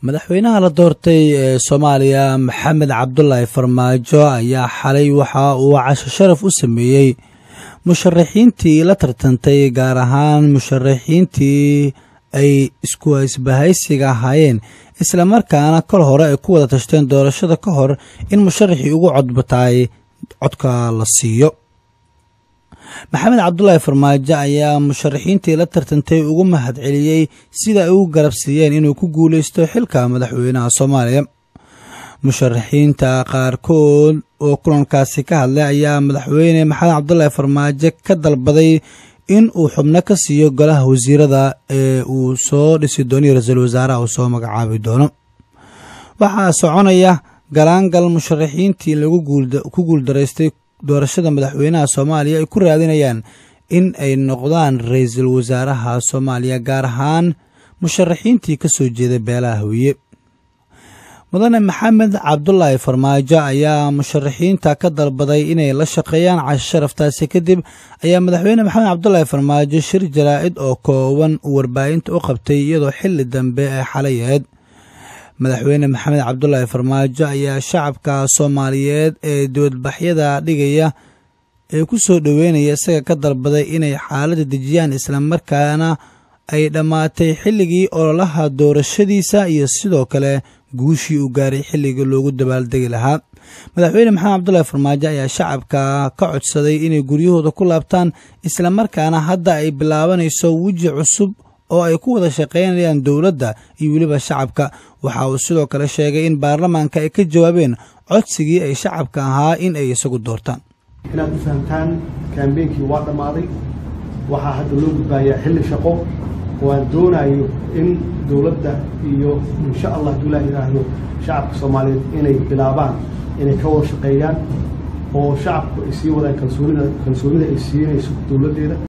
madaxweynaha la doortay ee soomaaliya maxamed cabdulaahi farmaajo ayaa xalay waxa uu casho sharaf u sameeyey musharaxiintii la tartantay gaar ahaan musharaxiintii ay isku isbahaysiga ahaayeen islamarkaana kol hore ay ku wada tashteen doorashada ka hor in musharaxii ugu codbataay codka la siiyo maxamed cabdulaahi farmaajo ayaa musharaxiintii la tartantay ugu mahad celiyey sida ay u garab siiyeen inuu ku guuleysto xilka madaxweynaha soomaaliya musharaxiinta qaarkood oo kulankaasi ka hadlay ayaa madaxweyne maxamed cabdulaahi farmaajo ka dalbaday in uu xubno ka siiyo golaha wasiirada ee uu soo dhisi doono iyo ra-iisul wasaaraha uu soo magacaabi doono waxaa soconaya galaangal musharaxiintii lagu ku guuldaraystay doorashada madaxweynaha soomaaliya ay ku raadinayaan in ay noqdaan ra-iisul wasaaraha soomaaliya gaar ahaan musharaxiintii ka soo jeeday beelaha hawiye mudane maxamed cabdulaahi farmaajo ayaa musharaxiinta ka dalbaday inay la shaqeeyaan casho sharaftaasi kadib ayaa madaxweyne maxamed cabdulaahi farmaajo shir jaraa'id oo kooban uu warbaahinta u qabtay iyadoo xili dambe ay xalay ahayd madaxweyne maxamed cabdulaahi farmaajo ayaa shacabka soomaaliyeed ee dibadbaxyada dhigaya ee ku soo dhoweynaya isaga ka dalbaday inay xaaladda dejiyaan islamarkaana ay dhammaatay xilligii ololaha doorashadiisa iyo sidoo kale guushii uu gaaray xilligii loogu dabaaldegi lahaa madaxweyne maxamed cabdulaahi farmaajo ayaa shacabka ka codsaday inay guryahooda ku laabtaan islamarkaana hadda ay bilaabanayso weji cusub oo ay ku wada shaqaynayaan dowladda iyo weliba shacabka waxa uu sidoo kale sheegay in baarlamaanka ay ka jawaabeen codsigii ay shacabka ahaa in ay isagu doortaan inaad u fahamtaan kaambeynkii waa dhammaaday waxaa hadda loo gudbaayaa xilli shaqo oo aan doonayo in dowladda iyo insha allah hadduu ilaah yidhaahdo shacabka soomaaliyeed inay bilaabaan inay ka wada shaqeeyaan oo shacabku ay sii wadaan kalsoonida kalsoonida ay siinayso dowladdeeda